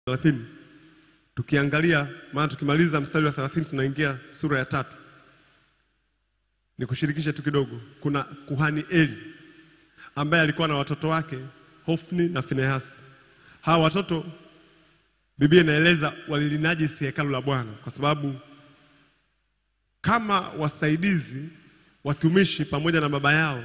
30 tukiangalia, maana tukimaliza mstari wa 30 tunaingia sura ya tatu. Nikushirikishe tu kidogo, kuna kuhani Eli ambaye alikuwa na watoto wake Hofni na Finehasi. Hawa watoto Biblia inaeleza walilinajisi hekalu la Bwana kwa sababu kama wasaidizi watumishi pamoja na baba yao,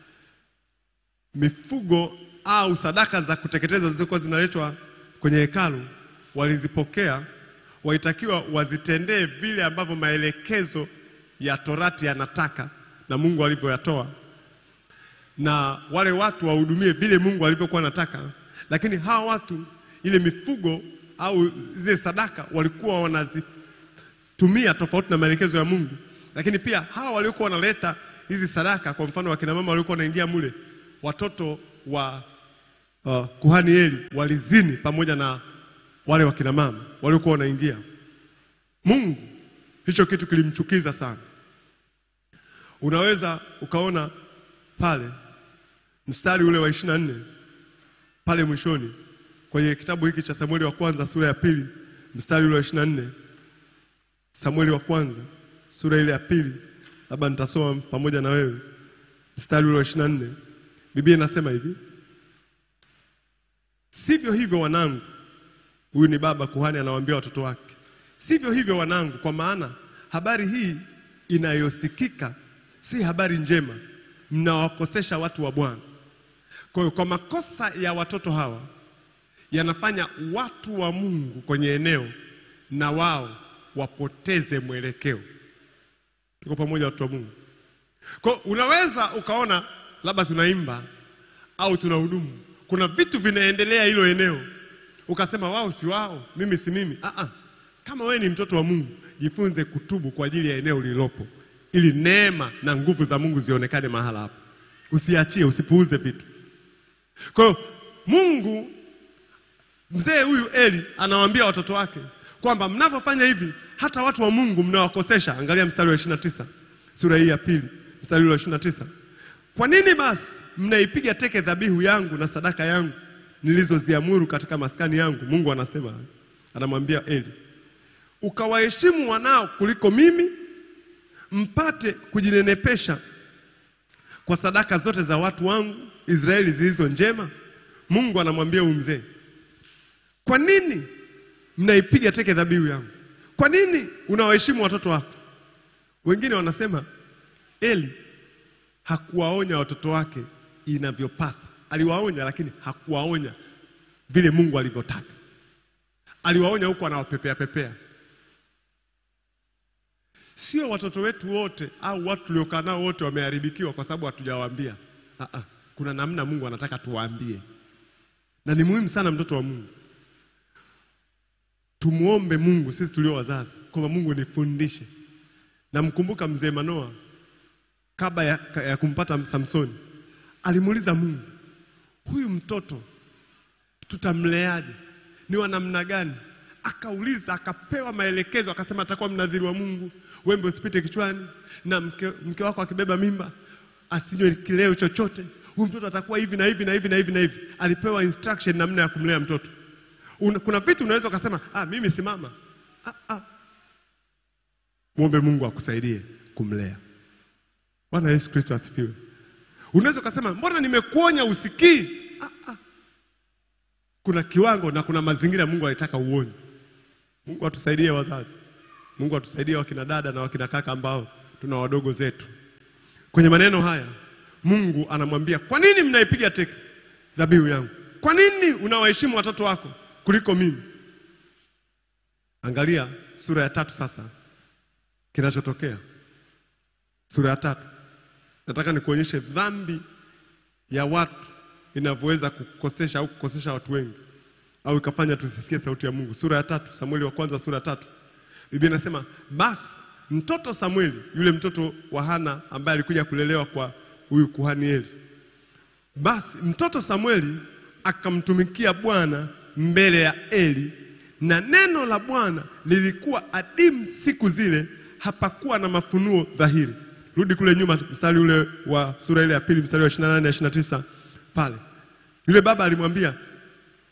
mifugo au sadaka za kuteketeza zilizokuwa zinaletwa kwenye hekalu walizipokea, walitakiwa wazitendee vile ambavyo maelekezo ya Torati yanataka na Mungu alivyoyatoa, na wale watu wahudumie vile Mungu alivyokuwa anataka. Lakini hawa watu ile mifugo au zile sadaka walikuwa wanazitumia tofauti na maelekezo ya Mungu. Lakini pia hawa waliokuwa wanaleta hizi sadaka, kwa mfano wakina mama waliokuwa wanaingia mule, watoto wa uh, kuhani Eli walizini pamoja na wale wakina mama waliokuwa wanaingia. Mungu hicho kitu kilimchukiza sana. Unaweza ukaona pale mstari ule wa 24 pale mwishoni kwenye kitabu hiki cha Samueli wa kwanza sura ya pili mstari ule wa 24. Samueli wa kwanza sura ile ya pili, labda nitasoma pamoja na wewe mstari ule wa 24. Biblia inasema hivi: sivyo hivyo wanangu, huyu ni baba kuhani anawaambia watoto wake, sivyo hivyo wanangu, kwa maana habari hii inayosikika si habari njema, mnawakosesha watu wa Bwana. Kwa hiyo kwa makosa ya watoto hawa yanafanya watu wa Mungu kwenye eneo na wao wapoteze mwelekeo. Tuko pamoja, watu wa Mungu? Kwa hiyo unaweza ukaona labda tunaimba au tunahudumu, kuna vitu vinaendelea hilo eneo, ukasema wao si wao, mimi si mimi. Ah, ah. Kama wewe ni mtoto wa Mungu, jifunze kutubu kwa ajili ya eneo lililopo, ili neema na nguvu za Mungu zionekane mahala hapo. Usiachie, usipuuze vitu. Kwa hiyo Mungu, mzee huyu Eli anawaambia watoto wake kwamba mnavyofanya hivi hata watu wa Mungu mnawakosesha. Angalia mstari wa 29 sura hii ya pili mstari wa 29. Kwa nini basi mnaipiga teke dhabihu yangu na sadaka yangu nilizoziamuru katika maskani yangu? Mungu anasema, anamwambia Eli, ukawaheshimu wanao kuliko mimi, mpate kujinenepesha kwa sadaka zote za watu wangu Israeli zilizo njema. Mungu anamwambia huyu mzee, kwa nini mnaipiga teke dhabihu yangu? Kwa nini unawaheshimu watoto wako? Wengine wanasema Eli hakuwaonya watoto wake inavyopasa. Aliwaonya, lakini hakuwaonya vile Mungu alivyotaka. Aliwaonya huko anawapepea pepea. Sio watoto wetu wote au watu tuliokaa nao wote wameharibikiwa kwa sababu hatujawaambia. Ah, ah, kuna namna Mungu anataka tuwaambie, na ni muhimu sana mtoto wa Mungu tumuombe Mungu sisi tulio wazazi kwamba Mungu nifundishe. Namkumbuka mzee Manoa kabla ya, ya kumpata Samsoni alimuuliza Mungu, huyu mtoto tutamleaje? Ni wa namna gani? Akauliza, akapewa maelekezo, akasema atakuwa mnadhiri wa Mungu, wembe usipite kichwani, na mke, mke wako akibeba mimba asinywe kileo chochote. Huyu mtoto atakuwa hivi na hivi na hivi na hivi na hivi. Alipewa instruction namna ya kumlea mtoto. Una, kuna vitu unaweza ukasema ah, mimi si mama. Ah, ah. Muombe Mungu akusaidie kumlea. Bwana Yesu Kristo asifiwe. Unaweza ukasema mbona nimekuonya usikii? Ah, ah. Kuna kiwango na kuna mazingira Mungu alitaka uonye. Mungu atusaidie wazazi. Mungu atusaidie wakina dada na wakina kaka ambao tuna wadogo zetu. Kwenye maneno haya Mungu anamwambia, kwa nini mnaipiga teke dhabihu yangu? Kwa nini unawaheshimu watoto wako kuliko mimi? Angalia sura ya tatu sasa, kinachotokea sura ya tatu. Nataka nikuonyeshe dhambi ya watu inavyoweza kukosesha au kukosesha watu wengi au ikafanya tusisikie sauti ya Mungu. Sura ya tatu, Samueli wa kwanza sura ya tatu, Biblia inasema basi mtoto Samueli, yule mtoto wa Hana ambaye alikuja kulelewa kwa huyu kuhani Eli, basi mtoto Samueli akamtumikia Bwana mbele ya Eli, na neno la Bwana lilikuwa adimu siku zile, hapakuwa na mafunuo dhahiri. Rudi kule nyuma, mstari ule wa sura ile ya pili, mstari wa 28 na 29 pale. Yule baba alimwambia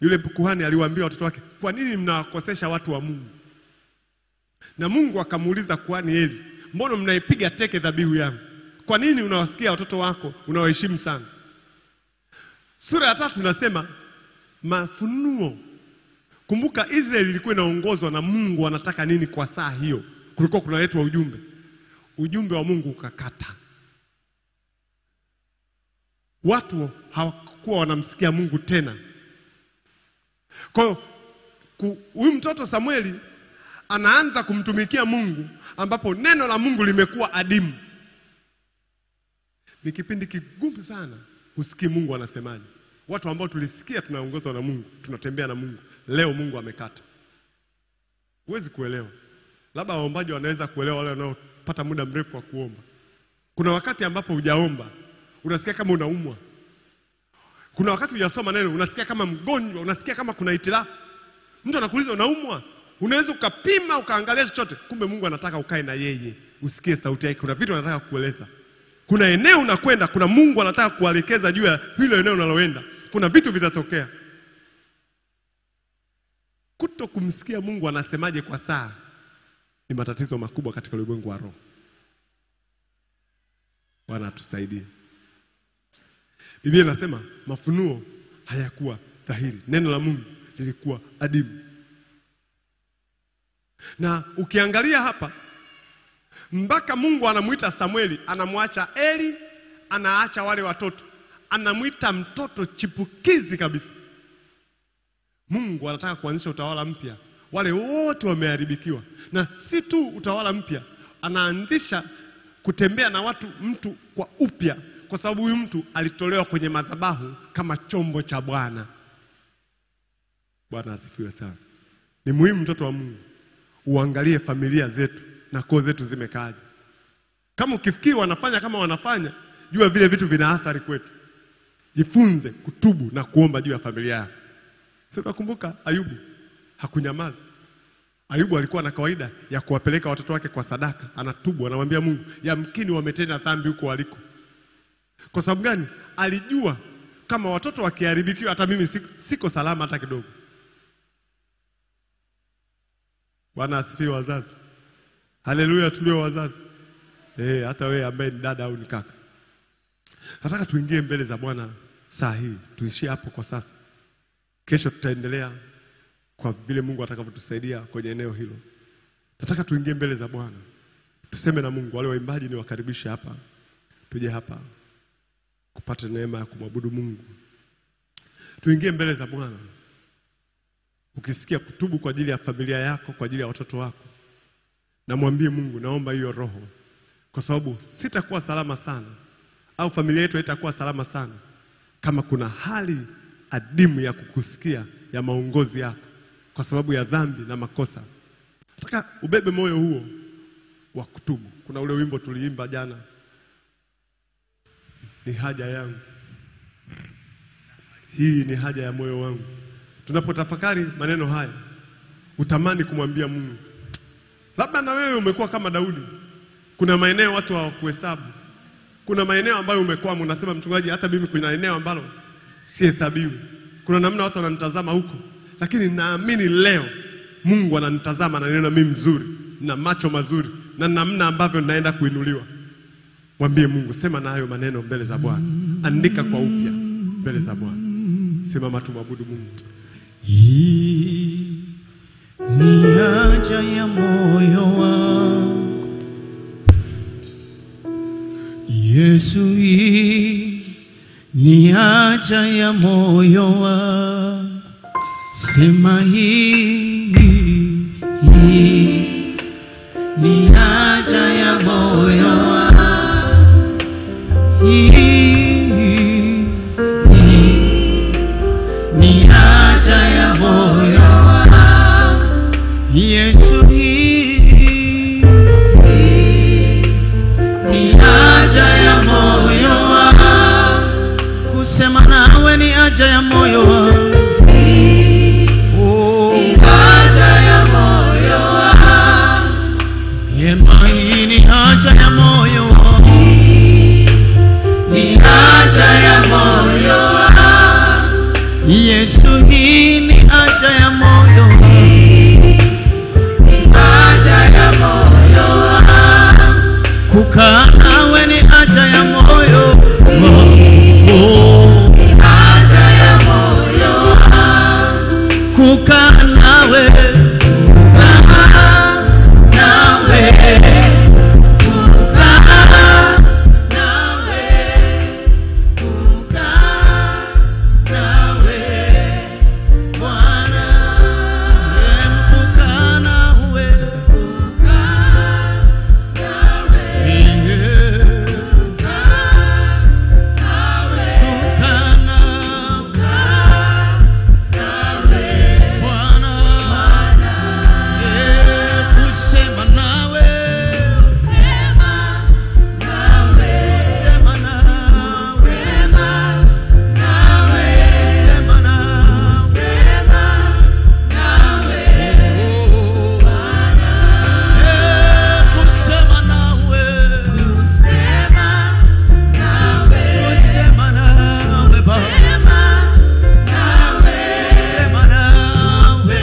Yule kuhani aliwaambia watoto wake, kwa nini mnawakosesha watu wa Mungu? Na Mungu akamuuliza kuhani Eli, mbona mnaipiga teke dhabihu yangu? Kwa nini unawasikia watoto wako unawaheshimu sana? Sura ya tatu inasema mafunuo. Kumbuka Israeli ilikuwa inaongozwa na Mungu anataka nini kwa saa hiyo. Kulikuwa kunaletwa ujumbe, ujumbe wa Mungu ukakata. Watu hawakuwa wanamsikia Mungu tena. Kwa hiyo ku- huyu mtoto Samueli anaanza kumtumikia Mungu ambapo neno la Mungu limekuwa adimu. Ni kipindi kigumu sana, husikii Mungu anasemaje. Watu ambao tulisikia tunaongozwa na Mungu, tunatembea na Mungu, leo Mungu amekata. Huwezi kuelewa, labda waombaji wanaweza kuelewa, wale wanaopata muda mrefu wa kuomba. Kuna wakati ambapo hujaomba unasikia kama unaumwa. Kuna wakati hujasoma neno unasikia kama mgonjwa, unasikia kama kuna itilafu. Mtu anakuuliza unaumwa, unaweza ukapima ukaangalia chochote, kumbe Mungu anataka ukae na yeye usikie sauti yake. Kuna vitu anataka kueleza, kuna eneo unakwenda, kuna Mungu anataka kuelekeza juu ya hilo eneo unaloenda, kuna vitu vitatokea. Kuto kumsikia Mungu anasemaje kwa saa ni matatizo makubwa katika ulimwengu wa roho. Bwana atusaidie. Biblia inasema mafunuo hayakuwa dhahiri, neno la Mungu lilikuwa adimu. Na ukiangalia hapa mpaka Mungu anamwita Samueli, anamwacha Eli, anaacha wale watoto, anamwita mtoto chipukizi kabisa. Mungu anataka kuanzisha utawala mpya, wale wote wameharibikiwa, na si tu utawala mpya, anaanzisha kutembea na watu mtu kwa upya, kwa sababu huyu mtu alitolewa kwenye madhabahu kama chombo cha Bwana. Bwana asifiwe sana. Ni muhimu mtoto wa Mungu uangalie familia zetu na koo zetu zimekaaje. Kama ukifikiri wanafanya kama wanafanya, jua vile vitu vina athari kwetu. Jifunze kutubu na kuomba juu ya familia yako. Si unakumbuka Ayubu hakunyamaza. Ayubu alikuwa na kawaida ya kuwapeleka watoto wake kwa sadaka, anatubu, anamwambia Mungu, yamkini wametenda dhambi huko waliko. Kwa sababu gani? Alijua kama watoto wakiharibikiwa, hata mimi siko, siko salama hata kidogo. Bwana asifiwe wazazi. Haleluya, tulio wazazi. Eh, hata wewe ambaye ni dada au ni kaka. Nataka tuingie mbele za Bwana saa hii, tuishie hapo kwa sasa. Kesho tutaendelea kwa vile Mungu atakavyotusaidia kwenye eneo hilo. Nataka tuingie mbele za Bwana, tuseme na Mungu. Wale waimbaji ni wakaribishe hapa, tuje hapa kupata neema ya kumwabudu Mungu. Tuingie mbele za Bwana. Ukisikia kutubu kwa ajili ya familia yako, kwa ajili ya watoto wako, na mwambie Mungu, naomba hiyo roho, kwa sababu sitakuwa salama sana, au familia yetu haitakuwa salama sana kama kuna hali adimu ya kukusikia ya maongozi yako kwa sababu ya dhambi na makosa. Nataka ubebe moyo huo wa kutubu. Kuna ule wimbo tuliimba jana, ni haja yangu hii, ni haja ya moyo wangu. Tunapotafakari maneno haya, utamani kumwambia Mungu. Labda na wewe umekuwa kama Daudi, kuna maeneo watu hawakuhesabu, kuna maeneo ambayo umekwama, unasema mchungaji, hata mimi kuna eneo ambalo sihesabiwi. Kuna namna watu wananitazama huko, lakini naamini leo Mungu ananitazama na neno mimi mzuri na macho mazuri na namna ambavyo naenda kuinuliwa. Mwambie Mungu, sema na hayo maneno mbele za Bwana, andika kwa upya mbele za Bwana. Simama tumwabudu Mungu. Hii ni haja ya moyo wangu Yesu, hii ni haja ya moyo wangu, sema hii, hii ni haja ya moyo wangu, hii, hii ni haja ya moyo wangu Yesu, hii ni haja ya moyo wangu, kusema nawe ni haja ya moyo wangu, oh, haja ya moyo wangu, hema hii ni haja ya moyo wangu, ni haja ya moyo wangu Yesu, hii nawe, kukaa nawe, kukaa nawe, kukaa nawe, Bwana. Em, kukaa nawe, kukaa nawe, kukaa nawe, kukaa nawe, Bwana. Eh, kusema nawe, kusema nawe, kusema nawe, kusema nawe, Eh, kusema nawe, kusema nawe, Baba. Kusema nawe,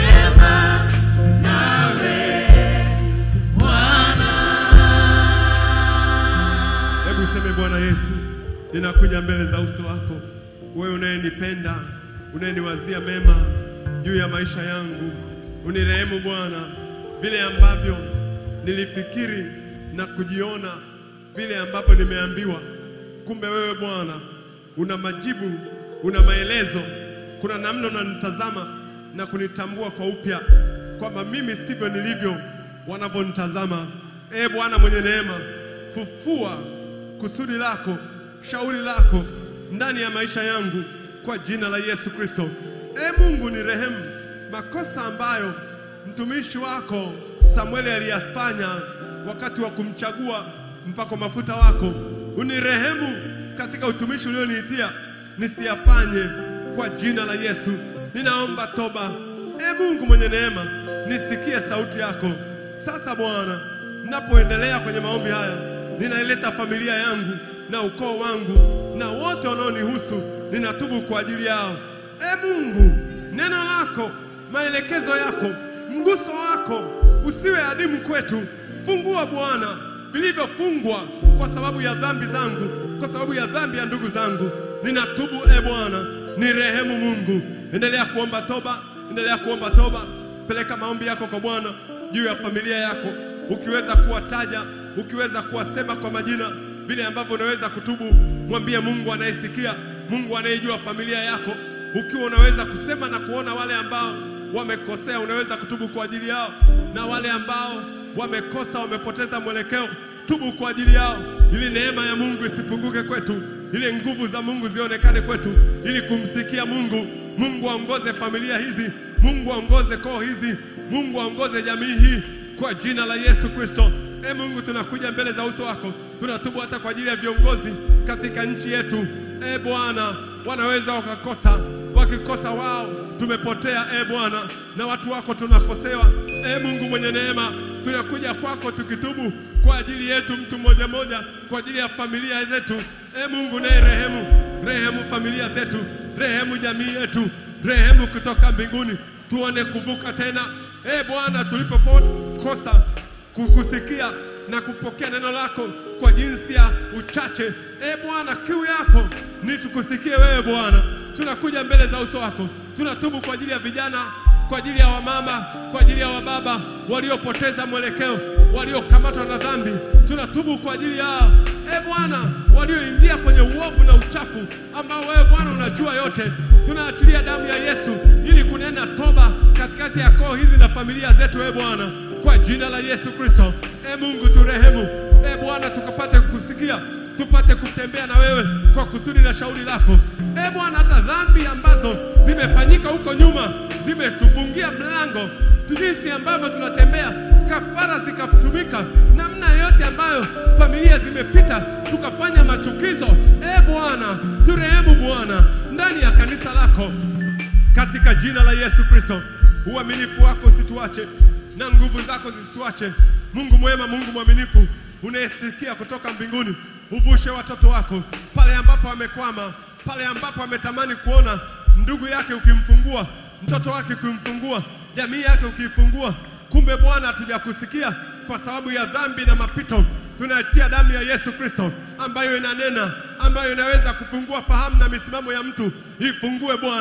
Bwana. Hebu useme Bwana Yesu, ninakuja mbele za uso wako, wewe unayenipenda, unayeniwazia mema juu ya maisha yangu. Unirehemu Bwana, vile ambavyo nilifikiri na kujiona, vile ambavyo nimeambiwa. Kumbe wewe Bwana una majibu, una maelezo. Kuna namna unanitazama na kunitambua kwa upya kwamba mimi sivyo nilivyo wanavyonitazama. Ee Bwana mwenye neema, fufua kusudi lako, shauri lako ndani ya maisha yangu kwa jina la Yesu Kristo. Ee Mungu ni rehemu makosa ambayo mtumishi wako Samueli aliyafanya wakati wa kumchagua mpako mafuta wako. Unirehemu katika utumishi ulioniitia nisiyafanye kwa jina la Yesu. Ninaomba toba. Ee Mungu mwenye neema, nisikie sauti yako. Sasa Bwana, ninapoendelea kwenye maombi haya, ninaileta familia yangu na ukoo wangu na wote wanaonihusu, ninatubu kwa ajili yao. Ee Mungu, neno lako, maelekezo yako, mguso wako usiwe adimu kwetu. Fungua Bwana vilivyofungwa kwa sababu ya dhambi zangu, kwa sababu ya dhambi ya ndugu zangu. Ninatubu e Bwana, ni rehemu Mungu. Endelea kuomba toba, endelea kuomba toba. Peleka maombi yako kwa Bwana juu ya familia yako, ukiweza kuwataja, ukiweza kuwasema kwa majina, vile ambavyo unaweza kutubu. Mwambie Mungu anayesikia, Mungu anayejua familia yako. Ukiwa unaweza kusema na kuona wale ambao wamekosea, unaweza kutubu kwa ajili yao, na wale ambao wamekosa, wamepoteza mwelekeo, tubu kwa ajili yao, ili neema ya Mungu isipunguke kwetu, ili nguvu za Mungu zionekane kwetu, ili kumsikia Mungu. Mungu aongoze familia hizi, Mungu aongoze koo hizi, Mungu aongoze jamii hii kwa jina la Yesu Kristo. E Mungu, tunakuja mbele za uso wako, tunatubu hata kwa ajili ya viongozi katika nchi yetu. E Bwana, wanaweza wakakosa, wakikosa wao tumepotea. E Bwana, na watu wako tunakosewa. E Mungu mwenye neema, tunakuja kwako tukitubu kwa ajili yetu, mtu mmoja mmoja, kwa ajili ya familia zetu. E Mungu naye rehemu, rehemu familia zetu, rehemu jamii yetu, rehemu kutoka mbinguni, tuone kuvuka tena. E Bwana, tulipokosa kukusikia na kupokea neno lako kwa jinsi ya uchache. E Bwana, kiu yako ni tukusikie wewe Bwana. Tunakuja mbele za uso wako, tunatubu kwa ajili ya vijana, kwa ajili ya wamama, kwa ajili ya wababa waliopoteza mwelekeo, waliokamatwa na dhambi. Tunatubu kwa ajili yao, e Bwana, walioingia kwenye uovu na uchafu ambao wewe Bwana unajua yote. Tunaachilia damu ya Yesu ili kunena toba katikati ya koo hizi na familia zetu, e Bwana, kwa jina la Yesu Kristo. E Mungu turehemu, e Bwana, tukapate kukusikia, tupate kutembea na wewe kwa kusudi la shauri lako. E Bwana, hata dhambi ambazo zimefanyika huko nyuma zimetufungia mlango tu, jinsi ambavyo tunatembea, kafara zikatumika, namna yote ambayo familia zimepita, tukafanya machukizo. E Bwana, turehemu Bwana, ndani ya kanisa lako katika jina la Yesu Kristo. Uaminifu wako usituache na nguvu zako zisituache. Mungu mwema, Mungu mwaminifu, unayesikia kutoka mbinguni, uvushe watoto wako pale ambapo wamekwama, pale ambapo wametamani kuona ndugu yake ukimfungua, mtoto wake ukimfungua, jamii yake ukiifungua, kumbe Bwana hatujakusikia kwa sababu ya dhambi na mapito. Tunatia damu ya Yesu Kristo ambayo inanena, ambayo inaweza kufungua fahamu na misimamo ya mtu. Ifungue Bwana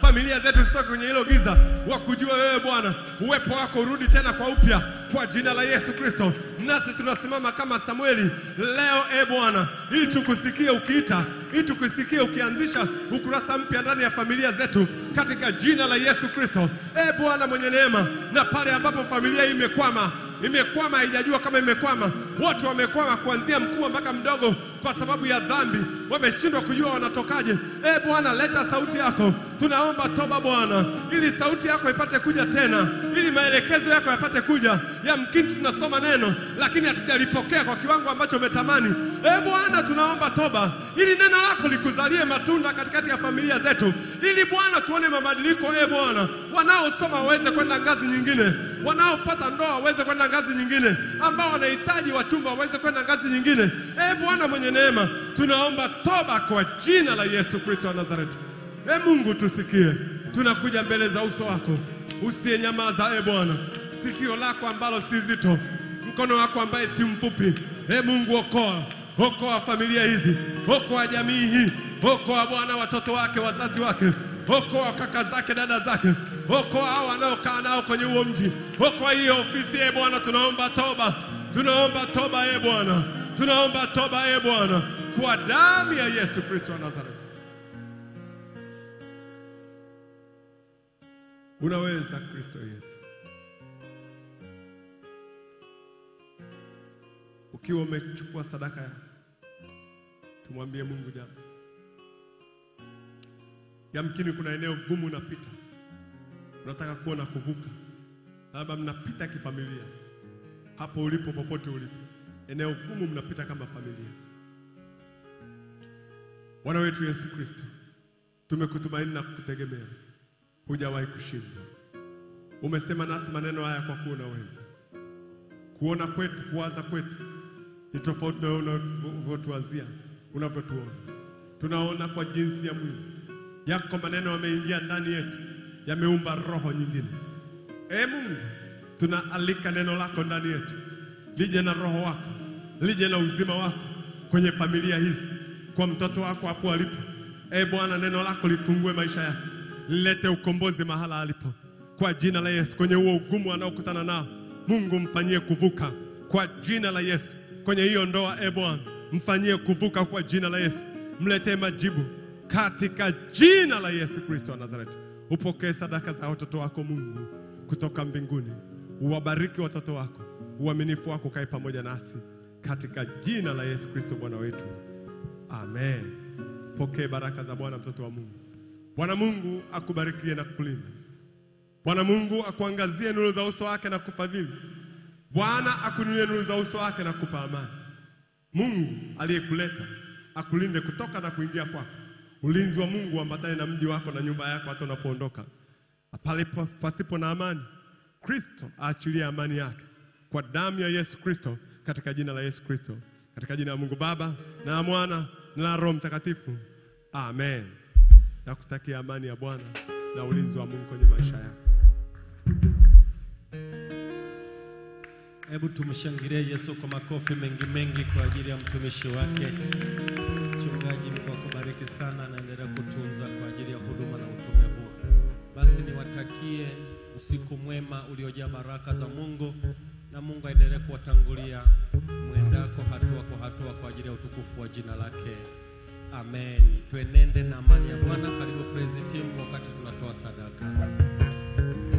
familia zetu zitoke kwenye hilo giza, wakujua wewe Bwana, uwepo wako urudi tena kwa upya, kwa jina la Yesu Kristo. Nasi tunasimama kama Samueli leo, e Bwana, ili tukusikie ukiita, ili tukusikie ukianzisha ukurasa mpya ndani ya familia zetu, katika jina la Yesu Kristo. E Bwana mwenye neema, na pale ambapo familia hii imekwama imekwama haijajua kama imekwama. Wote wamekwama kuanzia mkubwa mpaka mdogo, kwa sababu ya dhambi, wameshindwa kujua wanatokaje. E Bwana, leta sauti yako, tunaomba toba Bwana, ili sauti yako ipate kuja tena, ili maelekezo yako yapate kuja. Yamkini tunasoma neno lakini hatujalipokea kwa kiwango ambacho umetamani. E Bwana, tunaomba toba, ili neno lako likuzalie matunda katikati ya familia zetu, ili Bwana tuone mabadiliko. E Bwana, wanaosoma waweze kwenda ngazi nyingine, wanaopata ndoa waweze kwenda ngazi nyingine, ambao wanahitaji wachumba waweze kwenda ngazi nyingine. E Bwana mwenye neema, tunaomba toba kwa jina la Yesu Kristo wa Nazareti. E Mungu, tusikie, tunakuja mbele za uso wako, usiyenyamaza. E Bwana, sikio lako ambalo si zito, mkono wako ambaye si mfupi. E Mungu, okoa okoa familia hizi, okoa jamii hii, okoa Bwana watoto wake, wazazi wake, okoa kaka zake, dada zake, okoa hao wanaokaa nao kwenye huo mji, okoa hiyo ofisi. E Bwana, tunaomba toba, tunaomba toba e Bwana, tunaomba toba e Bwana, kwa damu ya Yesu Kristo wa Nazareti. Unaweza Kristo Yesu. Ukiwa umechukua sadaka yako, tumwambie Mungu jambo. Yamkini kuna eneo gumu unapita, unataka kuona kuvuka, labda mnapita kifamilia, hapo ulipo, popote ulipo, eneo gumu mnapita kama familia. Bwana wetu Yesu Kristo, tumekutumaini na kukutegemea, hujawahi kushindwa. Umesema nasi maneno haya kwa kuwa unaweza. Kuona kwetu, kuwaza kwetu ni tofauti na wewe unavyotuwazia, unavyotuona. Tunaona kwa jinsi ya mwili yako, maneno yameingia ndani yetu, yameumba roho nyingine. Ee Mungu, tunaalika neno lako ndani yetu, lije na roho wako, lije na uzima wako kwenye familia hizi, kwa mtoto wako hapo alipo. Ee Bwana, neno lako lifungue maisha yake, lilete ukombozi mahala alipo, kwa jina la Yesu. Kwenye huo ugumu anaokutana nao, Mungu mfanyie kuvuka kwa jina la Yesu. Kwenye hiyo ndoa, e Bwana, mfanyie kuvuka kwa jina la Yesu, mletee majibu katika jina la Yesu Kristo wa Nazareti. Upokee sadaka za watoto wako Mungu kutoka mbinguni, uwabariki watoto wako, uaminifu wako kae pamoja nasi katika jina la Yesu Kristo Bwana wetu, amen. Pokee baraka za Bwana, mtoto wa Mungu. Bwana Mungu akubarikie na kukulinda. Bwana Mungu akuangazie nuru za uso wake na kufadhili. Bwana akuinulie nuru za uso wake na kupa amani. Mungu aliyekuleta akulinde kutoka na kuingia kwako. Ulinzi wa Mungu uambatane na mji wako na nyumba yako hata unapoondoka. Pale pa- pasipo na amani, Kristo aachilie amani yake kwa damu ya Yesu Kristo, katika jina la Yesu Kristo, katika jina la Mungu Baba na la Mwana na la Roho Mtakatifu, amen. Nakutakia amani ya Bwana na ulinzi wa Mungu kwenye maisha yako. Hebu tumshangilie Yesu kwa makofi mengi mengi kwa ajili ya mtumishi wake. Mchungaji, Mungu akubariki sana, naendelea kutunza kwa ajili ya huduma na utume huu. Basi niwatakie usiku mwema uliojaa baraka za Mungu, na Mungu aendelee kuwatangulia mwendako hatua kwa hatua kwa ajili ya utukufu wa jina lake. Amen. Tuenende na amani ya Bwana. Karibu praise team wakati tunatoa sadaka.